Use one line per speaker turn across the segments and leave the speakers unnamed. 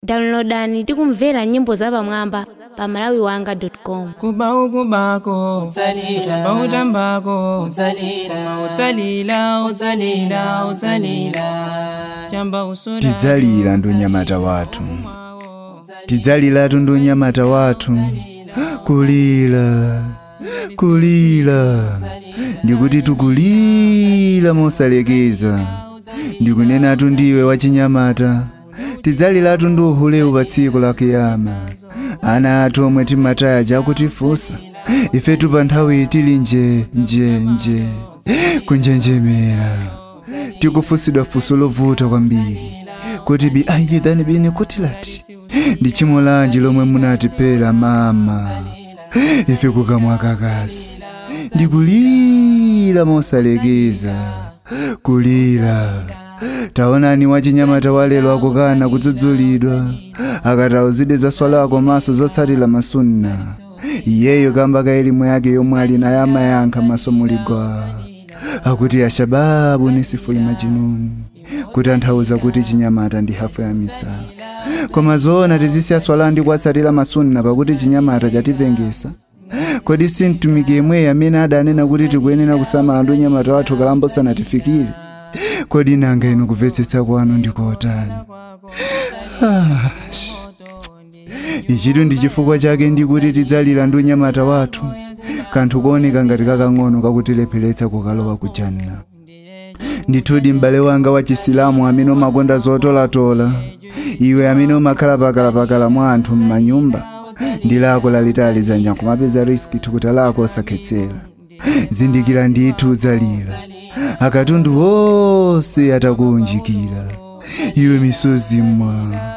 downloadani tikumvera nyimbo zapamwamba pa malawiwanga.com
kuba ukubako
Utsalila.
tamba utambako
Utsalila.
Koma utsalila utsalila utsalila chamba usoda
tidzalira ndi unyamata wathu tidzaliratu ndi unyamata wathu kulira kulira ndikuti tikulira mosalekeza ndikunenatu ndiwe wachinyamata tidzaliratu ndi uhulewu pa tsiku la kiyama ana athu omwe timataya jakutifunsa ifetu pa nthawi tili nje nje nje kunjenjemera tikufusidwa funso lovuta kwambiri kuti bi ayidhani bine kutilati ndi chimo lanji lomwe munatipera mama ife kukamwa kakasi ndikulira mosalekeza kulira taonani wachinyamata walero akukana kudzudzulidwa akatauzide zaswala komanso zotsatira masunna iyeyo kamba ka elimu yake yomwe ali nayo amayankha maso muligwa akuti ashababu ni sifuli majinuni kutanthauza kuti chinyamata ndi hafu ya misala koma zoona tizisiya swala ndi kuwatsatira masunna pakuti chinyamata chatipengesa kodi si mtumiki yemweyo amene adanena kuti tikuyenera kusamala ndi unyamata wathu kalambo sanatifikire kodi nanga inu kumvetsetsa kwanu ndikotani Ah, sh- ichitu ndi chifukwa chake ndikuti tidzalira ndi unyamata wathu kanthu kooneka ngati kakang'ono kakutilepheretsa kukalowa ku janna ndithudi m'bale wanga wa chisilamu amene umakonda zotolatola iwe amene umakhala pakalapakala mwa anthu m'manyumba ndi lako lalitali dzanja kumapeza riski thukuta lako osakhetsera zindikira ndithu udzalira akatundu wonse atakuunjikira iwe misozi mwa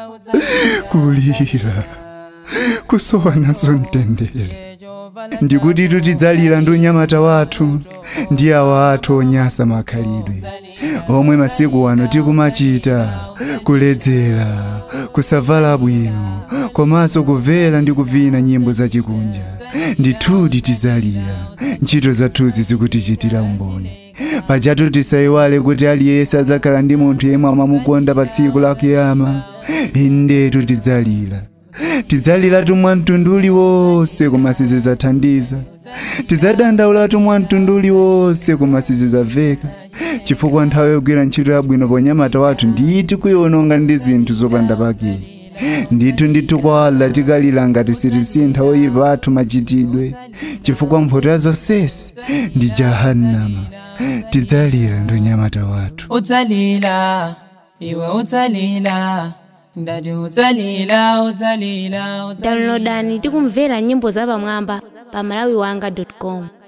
kulira kusowa nazo mtendere ndikuti tidzalira ndi unyamata wathu ndi awa athu onyasa makhalidwe omwe masiku ano tikumachita kuledzera kusavala bwino komanso kumvera ndi kuvina nyimbo zachikunja ndithudi tidzalira ntchito zathuzi zikutichitira umboni pajatu tisayiwale kuti aliyense adzakhala ndi munthu yemwe amamukonda pa tsiku la kiyama indetu tidzalira tidzaliratu mwa mtundu uliwonse koma sizidzathandiza tidzadandaulatu mwa mtundu uliwonse koma sizidzamveka chifukwa nthawi yogwira ntchito yabwino ponyamata wathu nditi kuyiwononga ndi zinthu zopanda pake ndithu ndithu kwa Allah tikalira ngati sitisintha oyipa athu machitidwe chifukwa mphotho zonsesi ndi jahannama tidzalira ndi unyamata wathu
utsalila iwe utsalila ndati utsalila utsalila utsalila
downloadani tikumvera nyimbo zapamwamba pa malawiwanga.com